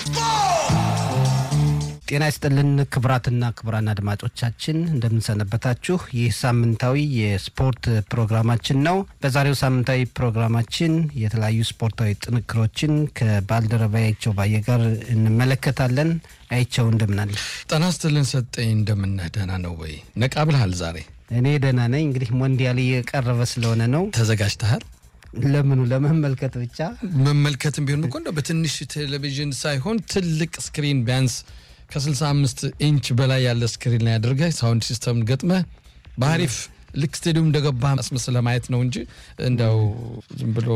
ጤና ይስጥልን ክቡራትና ክቡራን አድማጮቻችን እንደምንሰነበታችሁ። ይህ ሳምንታዊ የስፖርት ፕሮግራማችን ነው። በዛሬው ሳምንታዊ ፕሮግራማችን የተለያዩ ስፖርታዊ ጥንክሮችን ከባልደረባ አይቸው ባየ ጋር እንመለከታለን። አይቸው እንደምናለ? ጤና ይስጥልን ሰጠኝ። እንደምነህ ደህና ነው ወይ? ነቃ ብልሃል ዛሬ? እኔ ደህና ነኝ። እንግዲህ ሞንዲያል እየቀረበ ስለሆነ ነው። ተዘጋጅተሃል? ለምኑ? ለመመልከት ብቻ መመልከትም ቢሆን እኮ እንደው በትንሽ ቴሌቪዥን ሳይሆን ትልቅ ስክሪን ቢያንስ ከ65 ኢንች በላይ ያለ ስክሪን ላይ አድርገህ ሳውንድ ሲስተም ገጥመህ በአሪፍ ልክ ስቴዲየም እንደገባ አስመስለህ ማየት ነው እንጂ እንደው ዝም ብሎ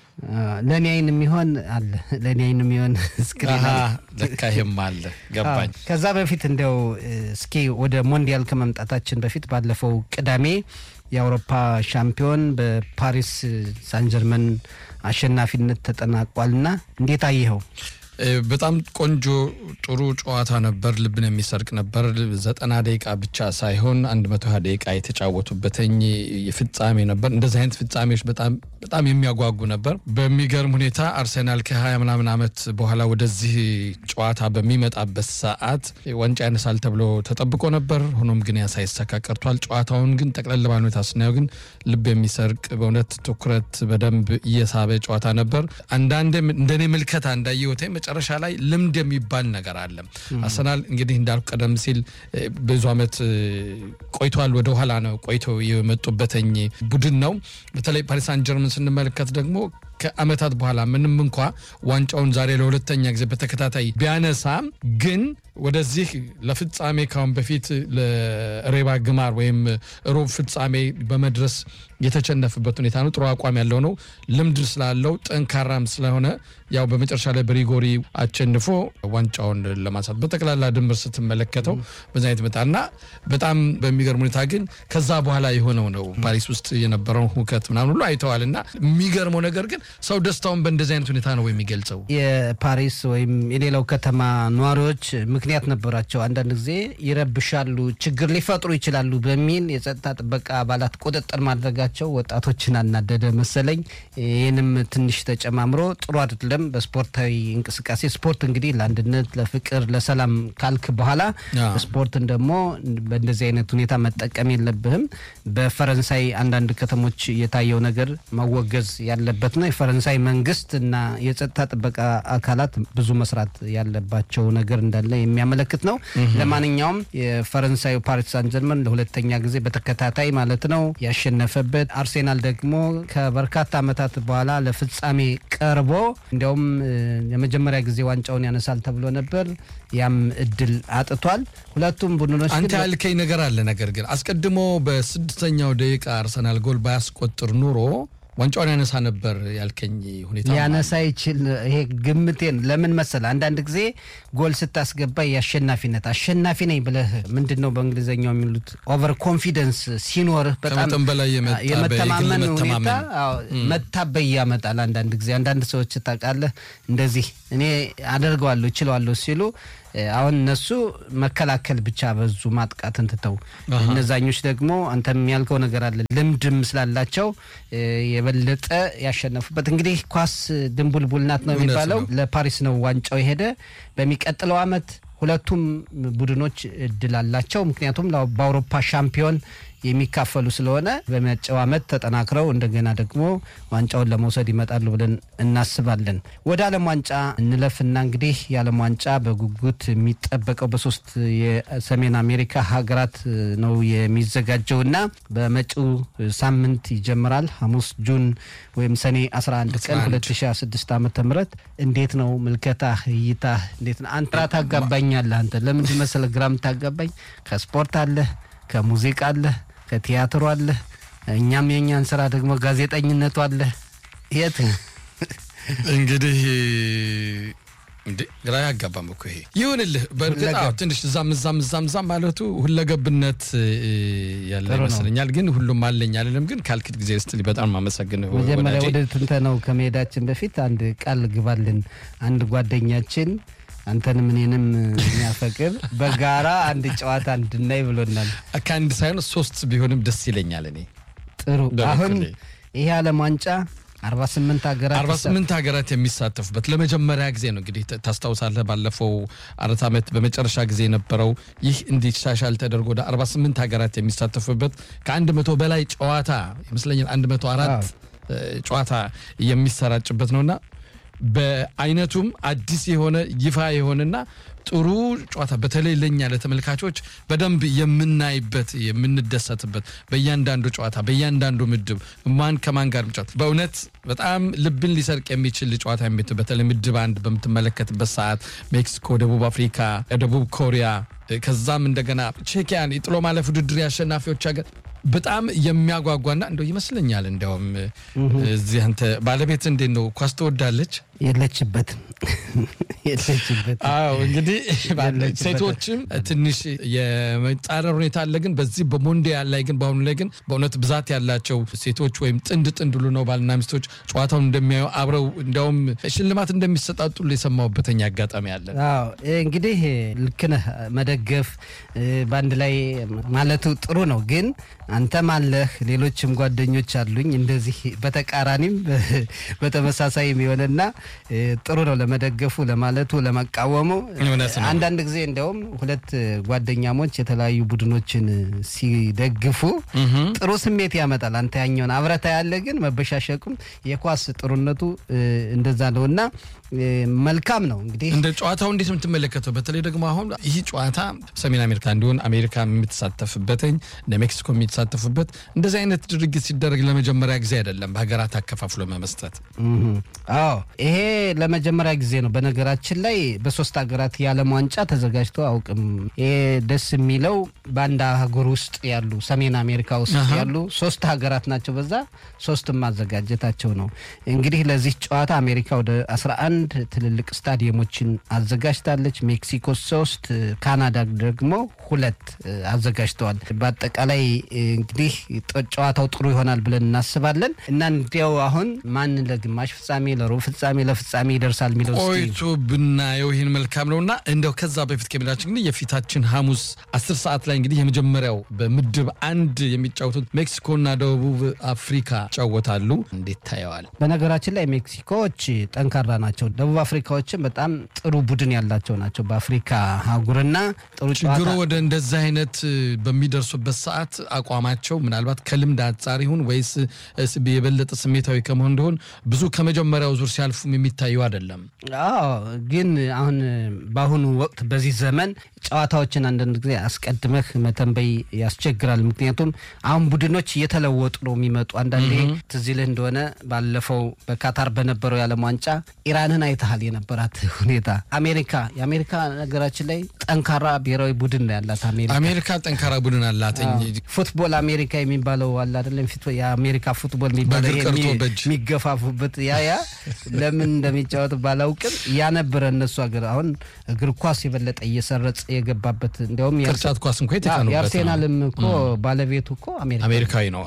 ለእኔ አይን የሚሆን አለ። ለእኔ አይን የሚሆን ስክሪን አለ። ለካ ይሄም አለ ገባኝ። ከዛ በፊት እንደው እስኪ ወደ ሞንዲያል ከመምጣታችን በፊት ባለፈው ቅዳሜ የአውሮፓ ሻምፒዮን በፓሪስ ሳንጀርመን አሸናፊነት ተጠናቋልና እንዴት አየኸው? በጣም ቆንጆ ጥሩ ጨዋታ ነበር። ልብን የሚሰርቅ ነበር። ዘጠና ደቂቃ ብቻ ሳይሆን አንድ መቶ ሀያ ደቂቃ የተጫወቱበትኝ ፍጻሜ ነበር። እንደዚህ አይነት ፍጻሜዎች በጣም በጣም የሚያጓጉ ነበር። በሚገርም ሁኔታ አርሴናል ከሀያ ምናምን ዓመት በኋላ ወደዚህ ጨዋታ በሚመጣበት ሰዓት ዋንጫ ያነሳል ተብሎ ተጠብቆ ነበር። ሆኖም ግን ያ ሳይሳካ ቀርቷል። ጨዋታውን ግን ጠቅለል ባለ ሁኔታ ስናየው ግን ልብ የሚሰርቅ በእውነት ትኩረት በደንብ እየሳበ ጨዋታ ነበር። አንዳንድ እንደኔ ምልከታ እንዳየሁት መጨረሻ ላይ ልምድ የሚባል ነገር አለ። አርሰናል እንግዲህ እንዳልኩ ቀደም ሲል ብዙ ዓመት ቆይቷል። ወደ ኋላ ነው ቆይቶ የመጡበትኝ ቡድን ነው። በተለይ ፓሪስ ሳን ጀርመን ስንመለከት ደግሞ ከዓመታት በኋላ ምንም እንኳ ዋንጫውን ዛሬ ለሁለተኛ ጊዜ በተከታታይ ቢያነሳም ግን ወደዚህ ለፍጻሜ ካሁን በፊት ለሬባ ግማር ወይም ሩብ ፍጻሜ በመድረስ የተሸነፈበት ሁኔታ ነው። ጥሩ አቋም ያለው ነው። ልምድ ስላለው ጠንካራም ስለሆነ ያው በመጨረሻ ላይ በሪጎሪ አሸንፎ ዋንጫውን ለማንሳት በጠቅላላ ድምር ስትመለከተው በዛ አይነት መጣ እና በጣም በሚገርም ሁኔታ ግን ከዛ በኋላ የሆነው ነው ፓሪስ ውስጥ የነበረውን ሁከት ምናምን ሁሉ አይተዋል እና የሚገርመው ነገር ግን ሰው ደስታውን በእንደዚህ አይነት ሁኔታ ነው የሚገልጸው። የፓሪስ ወይም የሌላው ከተማ ነዋሪዎች ምክንያት ነበራቸው። አንዳንድ ጊዜ ይረብሻሉ፣ ችግር ሊፈጥሩ ይችላሉ በሚል የጸጥታ ጥበቃ አባላት ቁጥጥር ማድረጋቸው ወጣቶችን አናደደ መሰለኝ። ይህንም ትንሽ ተጨማምሮ ጥሩ አይደለም። በስፖርታዊ እንቅስቃሴ ስፖርት እንግዲህ ለአንድነት፣ ለፍቅር፣ ለሰላም ካልክ በኋላ ስፖርትን ደግሞ በእንደዚህ አይነት ሁኔታ መጠቀም የለብህም። በፈረንሳይ አንዳንድ ከተሞች የታየው ነገር መወገዝ ያለበት ነው። የፈረንሳይ መንግስት እና የጸጥታ ጥበቃ አካላት ብዙ መስራት ያለባቸው ነገር እንዳለ የሚያመለክት ነው። ለማንኛውም የፈረንሳዩ ፓሪስ ሳን ጀርመን ለሁለተኛ ጊዜ በተከታታይ ማለት ነው ያሸነፈበት፣ አርሴናል ደግሞ ከበርካታ ዓመታት በኋላ ለፍጻሜ ቀርቦ እንዲያውም የመጀመሪያ ጊዜ ዋንጫውን ያነሳል ተብሎ ነበር። ያም እድል አጥቷል። ሁለቱም ቡድኖች አንተ ያልከኝ ነገር አለ። ነገር ግን አስቀድሞ በስድስተኛው ደቂቃ አርሰናል ጎል ባያስቆጥር ኑሮ ዋንጫውን ያነሳ ነበር ያልከኝ ሁኔታ ሊያነሳ ይችል። ይሄ ግምቴን ለምን መሰለ፣ አንዳንድ ጊዜ ጎል ስታስገባ የአሸናፊነት አሸናፊ ነኝ ብለህ ምንድን ነው በእንግሊዝኛው የሚሉት ኦቨር ኮንፊደንስ ሲኖርህ በጣም በላይ የመተማመን ሁኔታ መታበይ ያመጣል። አንዳንድ ጊዜ አንዳንድ ሰዎች ታውቃለህ፣ እንደዚህ እኔ አደርገዋለሁ እችለዋለሁ ሲሉ አሁን እነሱ መከላከል ብቻ በዙ ማጥቃትን ትተው፣ እነዛኞች ደግሞ አንተም ያልከው ነገር አለ ልምድም ስላላቸው የበለጠ ያሸነፉበት። እንግዲህ ኳስ ድንቡልቡል ናት ነው የሚባለው። ለፓሪስ ነው ዋንጫው የሄደ። በሚቀጥለው ዓመት ሁለቱም ቡድኖች እድል አላቸው። ምክንያቱም በአውሮፓ ሻምፒዮን የሚካፈሉ ስለሆነ በመጪው ዓመት ተጠናክረው እንደገና ደግሞ ዋንጫውን ለመውሰድ ይመጣሉ ብለን እናስባለን። ወደ ዓለም ዋንጫ እንለፍና እንግዲህ የዓለም ዋንጫ በጉጉት የሚጠበቀው በሶስት የሰሜን አሜሪካ ሀገራት ነው የሚዘጋጀውና በመጪው ሳምንት ይጀምራል። ሐሙስ ጁን ወይም ሰኔ 11 ቀን 2026 ዓ ም እንዴት ነው ምልከታ እይታ እንዴት ነው? አንተ ግራ ታጋባኛለህ። አንተ ለምንድን መሰለህ ግራ የምታጋባኝ? ከስፖርት አለህ ከሙዚቃ አለህ ከቲያትሩ አለህ እኛም የእኛን ስራ ደግሞ ጋዜጠኝነቱ አለህ። የት እንግዲህ እንዴ ግራ ያጋባም እኮ ይሄ ይሁንልህ። በእርግጥ ትንሽ እዛም እዛም እዛም እዛም ማለቱ ሁለገብነት ያለ ይመስለኛል። ግን ሁሉም አለኝ አለንም። ግን ካልክት ጊዜ ስትል በጣም ማመሰግን። መጀመሪያ ወደ ትንተናው ከመሄዳችን በፊት አንድ ቃል ግባልን። አንድ ጓደኛችን አንተንም እኔንም የሚያፈቅር በጋራ አንድ ጨዋታ እንድናይ ብሎናል። ከአንድ ሳይሆን ሶስት ቢሆንም ደስ ይለኛል። እኔ ጥሩ። አሁን ይሄ ዓለም ዋንጫ አርባ ስምንት ሀገራት አርባ ስምንት ሀገራት የሚሳተፉበት ለመጀመሪያ ጊዜ ነው። እንግዲህ ታስታውሳለህ፣ ባለፈው አራት ዓመት በመጨረሻ ጊዜ የነበረው ይህ እንዲሻሻል ተደርጎ ወደ አርባ ስምንት ሀገራት የሚሳተፉበት ከአንድ መቶ በላይ ጨዋታ ይመስለኛል አንድ መቶ አራት ጨዋታ የሚሰራጭበት ነውና በአይነቱም አዲስ የሆነ ይፋ የሆነና ጥሩ ጨዋታ በተለይ ለኛ ለተመልካቾች በደንብ የምናይበት የምንደሰትበት በእያንዳንዱ ጨዋታ በእያንዳንዱ ምድብ ማን ከማን ጋር ጨዋታ በእውነት በጣም ልብን ሊሰርቅ የሚችል ጨዋታ የሚ በተለይ ምድብ አንድ በምትመለከትበት ሰዓት ሜክሲኮ፣ ደቡብ አፍሪካ፣ ደቡብ ኮሪያ ከዛም እንደገና ቼኪያን የጥሎ ማለፍ ውድድር የአሸናፊዎች ሀገር በጣም የሚያጓጓና እንደው ይመስለኛል። እንዲያውም እዚህ አንተ ባለቤት እንዴት ነው ኳስ ትወዳለች? የለችበትም የለችበት። አዎ እንግዲህ ሴቶችም ትንሽ የመጻረር ሁኔታ አለ። ግን በዚህ በሞንዲያል ላይ ግን በአሁኑ ላይ ግን በእውነት ብዛት ያላቸው ሴቶች ወይም ጥንድ ጥንድ ሁሉ ነው ባልና ሚስቶች ጨዋታውን እንደሚያዩ አብረው እንዲያውም ሽልማት እንደሚሰጣጡ የሰማሁበተኛ አጋጣሚ አለ። አዎ እንግዲህ ልክ ነህ። መደገፍ በአንድ ላይ ማለቱ ጥሩ ነው። ግን አንተም አለህ ሌሎችም ጓደኞች አሉኝ እንደዚህ በተቃራኒም በተመሳሳይ የሚሆንና ጥሩ ነው ለመደገፉ፣ ለማለቱ፣ ለመቃወሙ። አንዳንድ ጊዜ እንዲያውም ሁለት ጓደኛሞች የተለያዩ ቡድኖችን ሲደግፉ ጥሩ ስሜት ያመጣል። አንተ ያኛውን አብረታ ያለ ግን መበሻሸቁም የኳስ ጥሩነቱ እንደዛ ነው እና መልካም ነው። እንግዲህ እንደ ጨዋታው እንዴት የምትመለከተው? በተለይ ደግሞ አሁን ይህ ጨዋታ ሰሜን አሜሪካ እንዲሆን አሜሪካ የምትሳተፍበትኝ እንደ ሜክሲኮ የሚሳተፉበት እንደዚህ አይነት ድርጊት ሲደረግ ለመጀመሪያ ጊዜ አይደለም፣ በሀገራት አከፋፍሎ መመስጠት። አዎ ይሄ ለመጀመሪያ ጊዜ ነው። በነገራችን ላይ በሶስት ሀገራት የዓለም ዋንጫ ተዘጋጅቶ አውቅም። ይሄ ደስ የሚለው በአንድ አህጉር ውስጥ ያሉ ሰሜን አሜሪካ ውስጥ ያሉ ሶስት ሀገራት ናቸው። በዛ ሶስትም ማዘጋጀታቸው ነው። እንግዲህ ለዚህ ጨዋታ አሜሪካ ወደ 11 ትልልቅ ስታዲየሞችን አዘጋጅታለች። ሜክሲኮ ሶስት፣ ካናዳ ደግሞ ሁለት አዘጋጅተዋል። በአጠቃላይ እንግዲህ ጨዋታው ጥሩ ይሆናል ብለን እናስባለን እና እንዲያው አሁን ማን ለግማሽ ፍጻሜ፣ ለሩብ ፍጻሜ፣ ለፍጻሜ ይደርሳል የሚለው ቆይቶ ብናየው ይህን መልካም ነው እና እንደው ከዛ በፊት ከሚላችን እንግዲህ የፊታችን ሐሙስ አስር ሰዓት ላይ እንግዲህ የመጀመሪያው በምድብ አንድ የሚጫወቱት ሜክሲኮና ደቡብ አፍሪካ ይጫወታሉ። እንዴት ታየዋል? በነገራችን ላይ ሜክሲኮዎች ጠንካራ ናቸው። ደቡብ አፍሪካዎችም በጣም ጥሩ ቡድን ያላቸው ናቸው። በአፍሪካ አህጉርና ጥሩ ችግሩ ወደ እንደዚህ አይነት በሚደርሱበት ሰዓት አቋማቸው ምናልባት ከልምድ አንጻር ይሁን ወይስ የበለጠ ስሜታዊ ከመሆን እንደሆን ብዙ ከመጀመሪያው ዙር ሲያልፉም የሚታዩ አይደለም። አዎ ግን አሁን በአሁኑ ወቅት በዚህ ዘመን ጨዋታዎችን አንዳንድ ጊዜ አስቀድመህ መተንበይ ያስቸግራል። ምክንያቱም አሁን ቡድኖች እየተለወጡ ነው የሚመጡ። አንዳንዴ ትዝ ይልህ እንደሆነ ባለፈው በካታር በነበረው የዓለም ዋንጫ ኢራንን አይተሃል የነበራት ሁኔታ። አሜሪካ የአሜሪካ ነገራችን ላይ ጠንካራ ብሔራዊ ቡድን ነው ያላት አሜሪካ አሜሪካ ጠንካራ ቡድን አላት። ፉትቦል አሜሪካ የሚባለው አለ አይደለም? የአሜሪካ ፉትቦል የሚባለው የሚገፋፉበት ያ ያ ለምን እንደሚጫወት ባላውቅም ያ ነበረ እነሱ ሀገር። አሁን እግር ኳስ የበለጠ እየሰረጸ የገባበት እንዲያውም ቅርጫት ኳስ እንኳ የተካኑበት የአርሴናልም እኮ ባለቤቱ እኮ አሜሪካዊ ነው።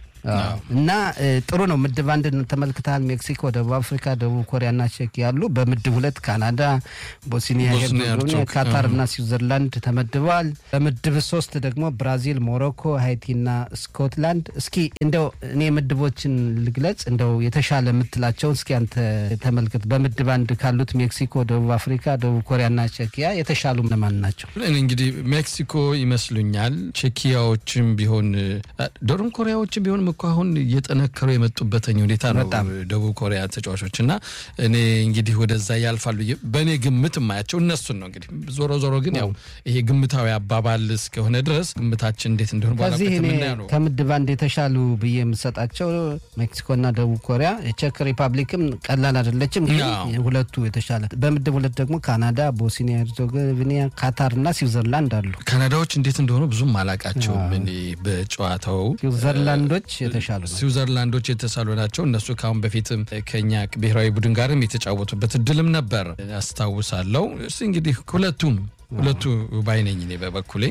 እና ጥሩ ነው። ምድብ አንድ ተመልክተሃል። ሜክሲኮ፣ ደቡብ አፍሪካ፣ ደቡብ ኮሪያና ቼክ ያሉ። በምድብ ሁለት ካናዳ፣ ቦስኒያ ሄርዜጎቪና፣ ካታር እና ስዊዘርላንድ ተመድበዋል። በምድብ ሶስት ደግሞ ብራዚል፣ ሞሮኮ፣ ሃይቲና ስኮትላንድ። እስኪ እንደው እኔ ምድቦችን ልግለጽ፣ እንደው የተሻለ የምትላቸውን እስኪ አንተ ተመልክት። በምድብ አንድ ካሉት ሜክሲኮ፣ ደቡብ አፍሪካ፣ ደቡብ ኮሪያና ቼኪያ የተሻሉ ለማን ናቸው? እንግዲህ ሜክሲኮ ይመስሉኛል። ቼኪያዎችም ቢሆን ደቡብ ኮሪያዎችም ቢሆን እኮ አሁን እየጠነከሩ የመጡበትኝ ሁኔታ ነው ደቡብ ኮሪያ ተጫዋቾች እና እኔ እንግዲህ ወደዛ ያልፋሉ በእኔ ግምት የማያቸው እነሱን ነው። እንግዲህ ዞሮ ዞሮ ግን ያው ይሄ ግምታዊ አባባል እስከሆነ ድረስ ግምታችን እንዴት እንደሆነ ከዚህ እኔ ከምድብ አንድ የተሻሉ ብዬ የምሰጣቸው ሜክሲኮና ደቡብ ኮሪያ፣ ቼክ ሪፐብሊክም ቀላል አይደለችም፣ ግን ሁለቱ የተሻለ። በምድብ ሁለት ደግሞ ካናዳ፣ ቦስኒያ ሄርዞጎቪና፣ ካታር እና ስዊዘርላንድ አሉ። ካናዳዎች እንዴት እንደሆኑ ብዙም አላቃቸውም እኔ በጨዋታው ስዊዘርላንዶች የተሻሉ ስዊዘርላንዶች የተሳሉ ናቸው። እነሱ ከአሁን በፊትም ከኛ ብሔራዊ ቡድን ጋርም የተጫወቱበት እድልም ነበር አስታውሳለሁ። እስ እንግዲህ ሁለቱም ሁለቱ ባይነኝ እኔ በበኩሌ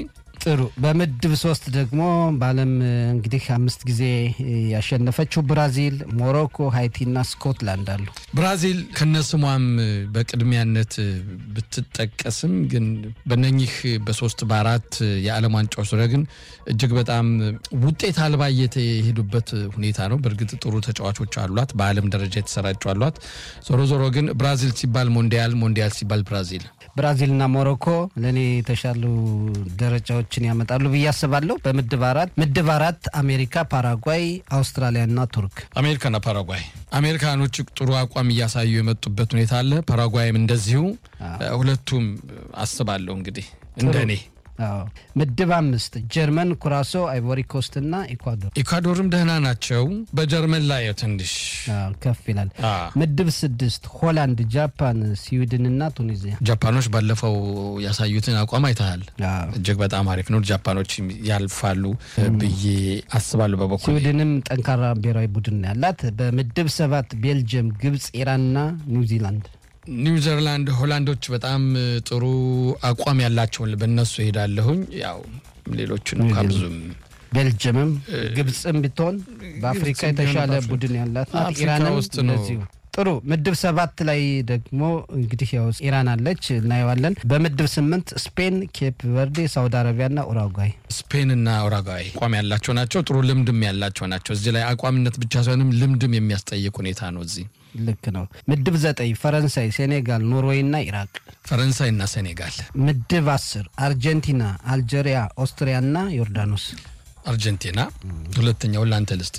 ጥሩ። በምድብ ሶስት ደግሞ በዓለም እንግዲህ አምስት ጊዜ ያሸነፈችው ብራዚል፣ ሞሮኮ፣ ሃይቲና ስኮትላንድ አሉ። ብራዚል ከነስሟም በቅድሚያነት ብትጠቀስም ግን በነኚህ በሶስት በአራት የዓለም ዋንጫዎች ዙሪያ ግን እጅግ በጣም ውጤት አልባ እየተሄዱበት ሁኔታ ነው። በእርግጥ ጥሩ ተጫዋቾች አሏት፣ በዓለም ደረጃ የተሰራጩ አሏት። ዞሮ ዞሮ ግን ብራዚል ሲባል ሞንዲያል፣ ሞንዲያል ሲባል ብራዚል ብራዚልና ሞሮኮ ለእኔ የተሻሉ ደረጃዎችን ያመጣሉ ብዬ አስባለሁ። በምድብ አራት ምድብ አራት አሜሪካ፣ ፓራጓይ፣ አውስትራሊያና ቱርክ። አሜሪካና ፓራጓይ አሜሪካኖች ጥሩ አቋም እያሳዩ የመጡበት ሁኔታ አለ። ፓራጓይም እንደዚሁ። ሁለቱም አስባለሁ እንግዲህ እንደ እኔ ምድብ አምስት ጀርመን፣ ኩራሶ፣ አይቮሪ ኮስት እና ኢኳዶር። ኢኳዶርም ደህና ናቸው። በጀርመን ላይ ትንሽ ከፍ ይላል። ምድብ ስድስት ሆላንድ፣ ጃፓን፣ ስዊድን እና ቱኒዚያ። ጃፓኖች ባለፈው ያሳዩትን አቋም አይተሃል። እጅግ በጣም አሪፍ ነው። ጃፓኖች ያልፋሉ ብዬ አስባለሁ። በበኩል ስዊድንም ጠንካራ ብሔራዊ ቡድን ያላት። በምድብ ሰባት ቤልጅየም፣ ግብጽ፣ ኢራንና ኒውዚላንድ ኒውዚላንድ ሆላንዶች በጣም ጥሩ አቋም ያላቸውን በእነሱ ሄዳለሁኝ። ያው ሌሎችን እንኳ ብዙም ቤልጅየምም ግብፅም ብትሆን በአፍሪካ የተሻለ ቡድን ያላት ናት። ኢራንም ውስጥ ነው። እንደዚሁ ጥሩ ምድብ ሰባት ላይ ደግሞ እንግዲህ ያው ኢራን አለች እናየዋለን። በምድብ ስምንት ስፔን፣ ኬፕ ቨርዴ፣ ሳውዲ አረቢያና ኡራጓይ። ስፔንና ኡራጓይ አቋም ያላቸው ናቸው። ጥሩ ልምድም ያላቸው ናቸው። እዚህ ላይ አቋምነት ብቻ ሳይሆንም ልምድም የሚያስጠይቅ ሁኔታ ነው እዚህ ልክ ነው። ምድብ ዘጠኝ ፈረንሳይ፣ ሴኔጋል፣ ኖርዌይና ኢራቅ። ፈረንሳይና ሴኔጋል። ምድብ አስር አርጀንቲና፣ አልጄሪያ፣ ኦስትሪያና ዮርዳኖስ። አርጀንቲና ሁለተኛውን ለአንተ ልስጥ።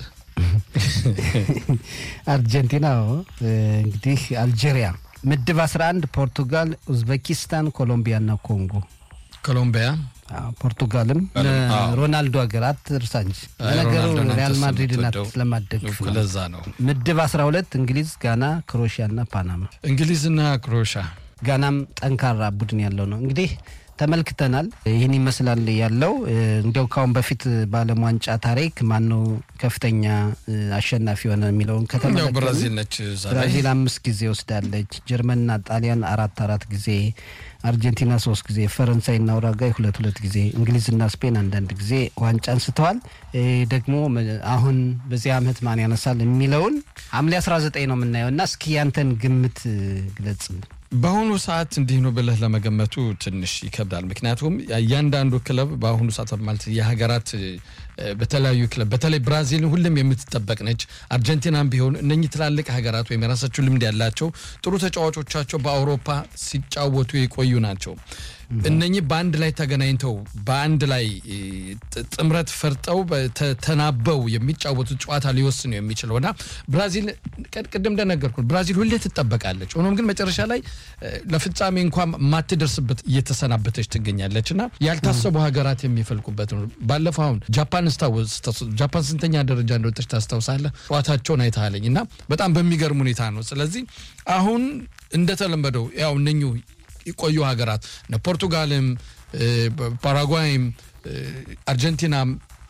አርጀንቲና እንግዲህ አልጄሪያ። ምድብ 11 ፖርቱጋል፣ ኡዝቤኪስታን፣ ኮሎምቢያና ኮንጎ። ኮሎምቢያ ፖርቱጋልም ሮናልዶ ሀገር አትርሳ እንጂ ለነገሩ ሪያል ማድሪድ ናት ስለማደግፍ ነው። ለዛ ነው። ምድብ 12 እንግሊዝ፣ ጋና፣ ክሮኤሽያና ፓናማ። እንግሊዝና ክሮሻ ጋናም ጠንካራ ቡድን ያለው ነው እንግዲህ ተመልክተናል። ይህን ይመስላል ያለው። እንዲያው ካሁን በፊት በዓለም ዋንጫ ታሪክ ማነው ከፍተኛ አሸናፊ የሆነ የሚለውን ከተመለከትን ብራዚል ነች። እዛ ላይ ብራዚል አምስት ጊዜ ወስዳለች። ጀርመንና ጣሊያን አራት አራት ጊዜ፣ አርጀንቲና ሶስት ጊዜ፣ ፈረንሳይና ኡራጓይ ሁለት ሁለት ጊዜ፣ እንግሊዝና ስፔን አንዳንድ ጊዜ ዋንጫ አንስተዋል። ደግሞ አሁን በዚህ ዓመት ማን ያነሳል የሚለውን ሐምሌ 19 ነው የምናየው እና እስኪ ያንተን ግምት ግለጽልን። በአሁኑ ሰዓት እንዲህ ነው ብለህ ለመገመቱ ትንሽ ይከብዳል። ምክንያቱም እያንዳንዱ ክለብ በአሁኑ ሰዓት ማለት የሀገራት በተለያዩ ክለብ በተለይ ብራዚልን ሁሉም የምትጠበቅ ነች። አርጀንቲናም ቢሆን እነኚህ ትላልቅ ሀገራት ወይም የራሳቸው ልምድ ያላቸው ጥሩ ተጫዋቾቻቸው በአውሮፓ ሲጫወቱ የቆዩ ናቸው። እነኚህ በአንድ ላይ ተገናኝተው በአንድ ላይ ጥምረት ፈርጠው ተናበው የሚጫወቱት ጨዋታ ሊወስን ነው የሚችለው እና ብራዚል ቅድም እንደነገርኩ ብራዚል ሁሌ ትጠበቃለች። ሆኖም ግን መጨረሻ ላይ ለፍጻሜ እንኳን ማትደርስበት እየተሰናበተች ትገኛለች እና ያልታሰቡ ሀገራት የሚፈልቁበት ነው። ባለፈው አሁን ጃፓን ጃፓን ስንተኛ ደረጃ እንደወጣች ታስታውሳለህ? ጨዋታቸውን አይተሃለኝ እና በጣም በሚገርም ሁኔታ ነው። ስለዚህ አሁን እንደተለመደው ያው እነኙ የቆዩ ሀገራት እነ ፖርቱጋልም ፓራጓይም አርጀንቲናም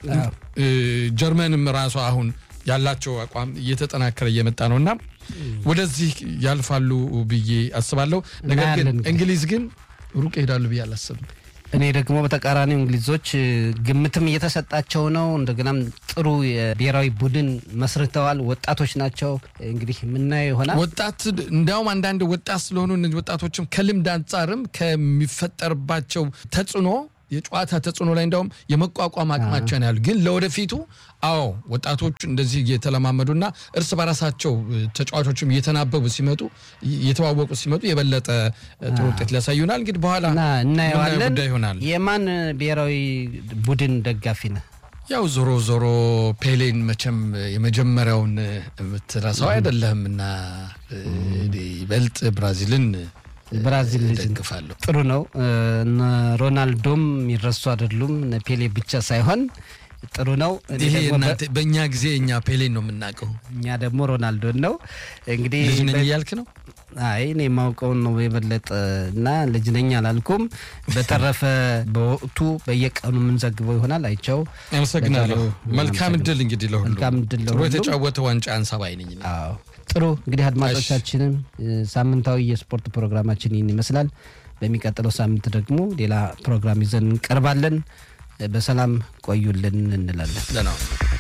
ጀርመንም ራሷ አሁን ያላቸው አቋም እየተጠናከረ እየመጣ ነው እና ወደዚህ ያልፋሉ ብዬ አስባለሁ። ነገር ግን እንግሊዝ ግን ሩቅ ይሄዳሉ ብዬ አላስብም። እኔ ደግሞ በተቃራኒው እንግሊዞች ግምትም እየተሰጣቸው ነው። እንደገናም ጥሩ የብሔራዊ ቡድን መስርተዋል። ወጣቶች ናቸው። እንግዲህ የምናየው ይሆናል። ወጣት እንዲያውም አንዳንድ ወጣት ስለሆኑ እነዚህ ወጣቶችም ከልምድ አንጻርም ከሚፈጠርባቸው ተጽዕኖ የጨዋታ ተጽዕኖ ላይ እንዲያውም የመቋቋም አቅማቸውን ያሉ ግን ለወደፊቱ አዎ ወጣቶች እንደዚህ እየተለማመዱና እርስ በራሳቸው ተጫዋቾችም እየተናበቡ ሲመጡ እየተዋወቁ ሲመጡ የበለጠ ጥሩ ውጤት ሊያሳዩናል። እንግዲህ በኋላ እናየዋለን። ጉዳይ ይሆናል። የማን ብሔራዊ ቡድን ደጋፊ ነህ? ያው ዞሮ ዞሮ ፔሌን መቼም የመጀመሪያውን የምትረሳው አይደለህም እና ይበልጥ ብራዚልን ብራዚል ደግፋለሁ። ጥሩ ነው። ሮናልዶም የሚረሱ አይደሉም። ፔሌ ብቻ ሳይሆን ጥሩ ነው። ይሄ በእኛ ጊዜ እኛ ፔሌን ነው የምናውቀው፣ እኛ ደግሞ ሮናልዶን ነው። እንግዲህ ልጅ ነኝ እያልክ ነው? አይ እኔ የማውቀውን ነው የበለጠ እና ልጅ ነኝ አላልኩም። በተረፈ በወቅቱ በየቀኑ የምንዘግበው ይሆናል። አይቸው አመሰግናለሁ። መልካም እድል እንግዲህ ለሁሉ መልካም እድል ጥሩ ለሁሉም። የተጫወተ ዋንጫ አንሳባይ ነኝ። አዎ ጥሩ እንግዲህ አድማጮቻችንም ሳምንታዊ የስፖርት ፕሮግራማችን ይህን ይመስላል። በሚቀጥለው ሳምንት ደግሞ ሌላ ፕሮግራም ይዘን እንቀርባለን። በሰላም ቆዩልን እንላለን። ደህና